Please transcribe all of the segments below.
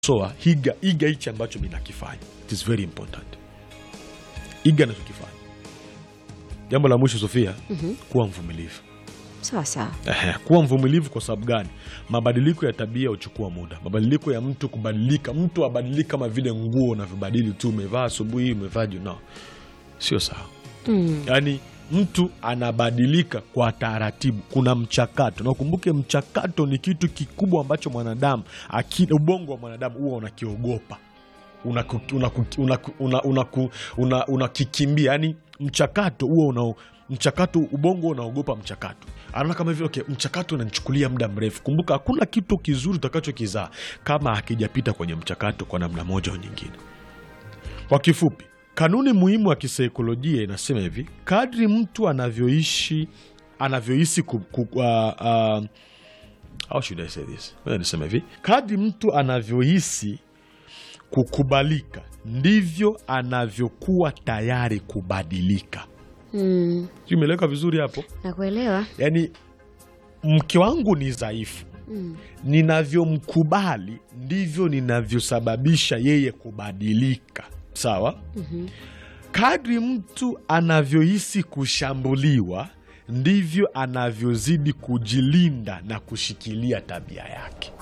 soa higa iga hichi ambacho mi nakifanya it is very important iga nachokifanya jambo la mwisho sofia kuwa mvumilivu sawa sawa Ehe, kuwa mvumilivu kwa sababu gani mabadiliko ya tabia huchukua muda mabadiliko ya mtu kubadilika mtu abadiliki kama vile nguo unavyobadili tu umevaa asubuhi umevaa juna sio sawa mm. yaani mtu anabadilika kwa taratibu kuna mchakato na ukumbuke mchakato ni kitu kikubwa ambacho mwanadamu aki- ubongo wa mwanadamu huwa unakiogopa unakikimbia una, una, una, una, unakikimbia. yani mchakato huo una mchakato ubongo unaogopa mchakato anaona kama hivyo okay, mchakato unanichukulia muda mrefu kumbuka hakuna kitu kizuri utakachokizaa kama hakijapita kwenye mchakato kwa namna moja au nyingine kwa kifupi kanuni muhimu ya kisaikolojia inasema hivi kadri mtu anavyoishi anavyohisi ku, ku, uh, uh, how should I say this? Ngoja niseme hivi kadri mtu anavyohisi kukubalika ndivyo anavyokuwa tayari kubadilika Mm. Sijui imeeleweka vizuri hapo nakuelewa yaani mke wangu ni dhaifu mm. ninavyomkubali ndivyo ninavyosababisha yeye kubadilika sawa Mhm. kadri mtu anavyohisi kushambuliwa ndivyo anavyozidi kujilinda na kushikilia tabia yake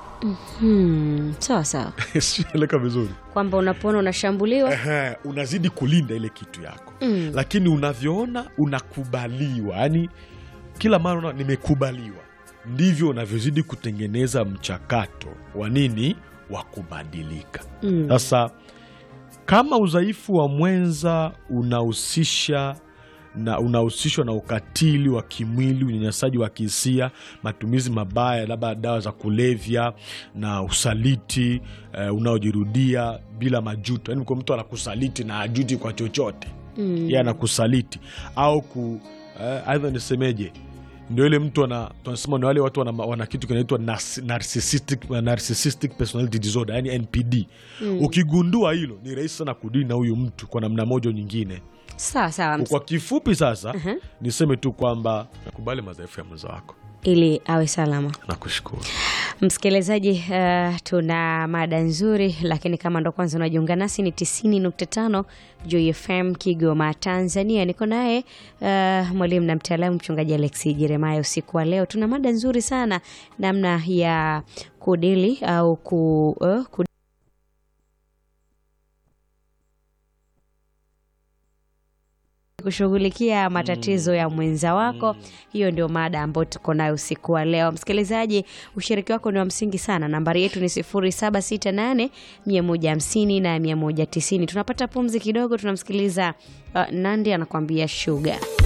Hmm. sawa sawa sieleka vizuri kwamba unapoona unashambuliwa Ehe, unazidi kulinda ile kitu yako Mm. lakini unavyoona unakubaliwa yani kila mara una nimekubaliwa ndivyo unavyozidi kutengeneza mchakato wa nini wa kubadilika Mm. sasa kama udhaifu wa mwenza unahusisha na unahusishwa na ukatili wa kimwili unyanyasaji wa kihisia matumizi mabaya labda dawa za kulevya na usaliti eh, unaojirudia bila majuto yaani kwa mtu anakusaliti na ajuti kwa chochote Mm. yeye anakusaliti au ku eh, aidha nisemeje ndio ile mtu ana tunasema ni wale watu wana, wana kitu kinaitwa nas- narcissistic, narcissistic personality disorder yani npd ukigundua hilo ni rahisi sana kudili na huyu mtu kwa namna moja au nyingine sawa sawa ms- kwa kifupi sasa niseme tu kwamba nakubali madhaifu ya mwenza wako ili awe salama nakushukuru msikilizaji uh, tuna mada nzuri lakini kama ndo kwanza unajiunga nasi ni 90.5 Joy FM Kigoma Tanzania niko naye uh, mwalimu na mtaalamu mchungaji Alexi Jeremaya usiku wa leo tuna mada nzuri sana namna ya kudili au ku, uh, ku kushughulikia matatizo ya mwenza wako hiyo ndio mada ambayo tuko nayo usiku wa leo msikilizaji ushiriki wako ni wa msingi sana nambari yetu ni 0768 150 na 190 tunapata pumzi kidogo tunamsikiliza uh, nandi anakuambia shuga